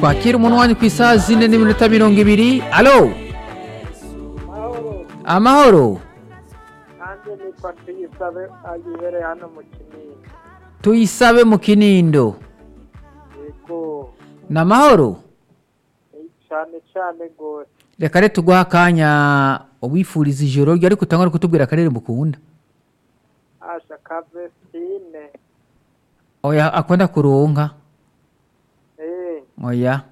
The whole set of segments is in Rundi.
twakira umuntu wanyu ku isaha zine n'iminota mirongo ibiri alo mahoro amahoro nanjye nitwa tuyisabe ayibereye hano mu kinini tuyisabe mu kinindo yego ni amahoro ni cyane cyane rwose reka rero tuguha akanya ubifuriza ijoro ryo ariko utangwa no kutubwira akarere mukunda asha kavesitine oya akunda kuronka eee oya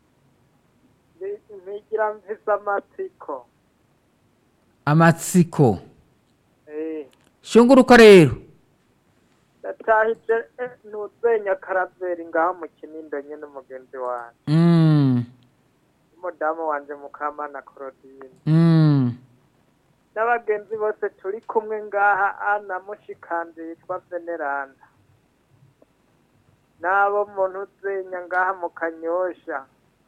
ntigira mvise amatsiko amatsiko eee shunguruka rero ndatahije eh, ntuzenya karaveri ngaho mu kinindo nyine umugenzi wanjye Mm, umudamu wanjye mukamana korodine mm. n'abagenzi bose turi kumwe ngaha ana mushikanje yitwa veneranda n'abo muntu uzenya ngaha mu kanyosha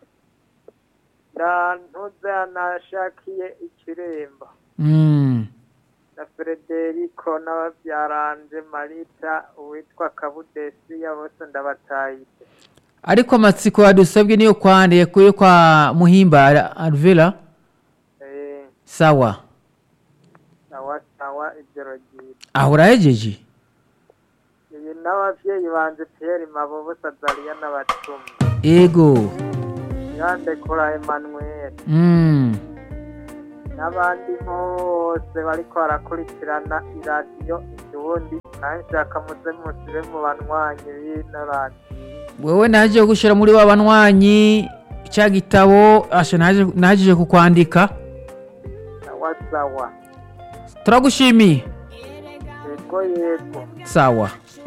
na ntuze anashakiye ikiremba Mm. na frederico n'ababyaranje marita uwitwa kabudesiya bose ndabatahije ariko amatsiko yadusabwe niyo kwande kuyo kwa muhimba alvera Eh, sawa sawa sawa ijoro ryiza aho urahejeje iyi n'abavyeyi banje pierre mabobo sazariya n'abacumi ego yandekura emmanuel Mm. n'abandi bose bariko barakurikirana iradiyo ikibundi nanshaka muze musibe mu banywanyi b'ino radiyo wewe naje gushira muri wa banywanyi cya gitabo asha naje naje kukwandika sawa sawa turagushimiye yego yego sawa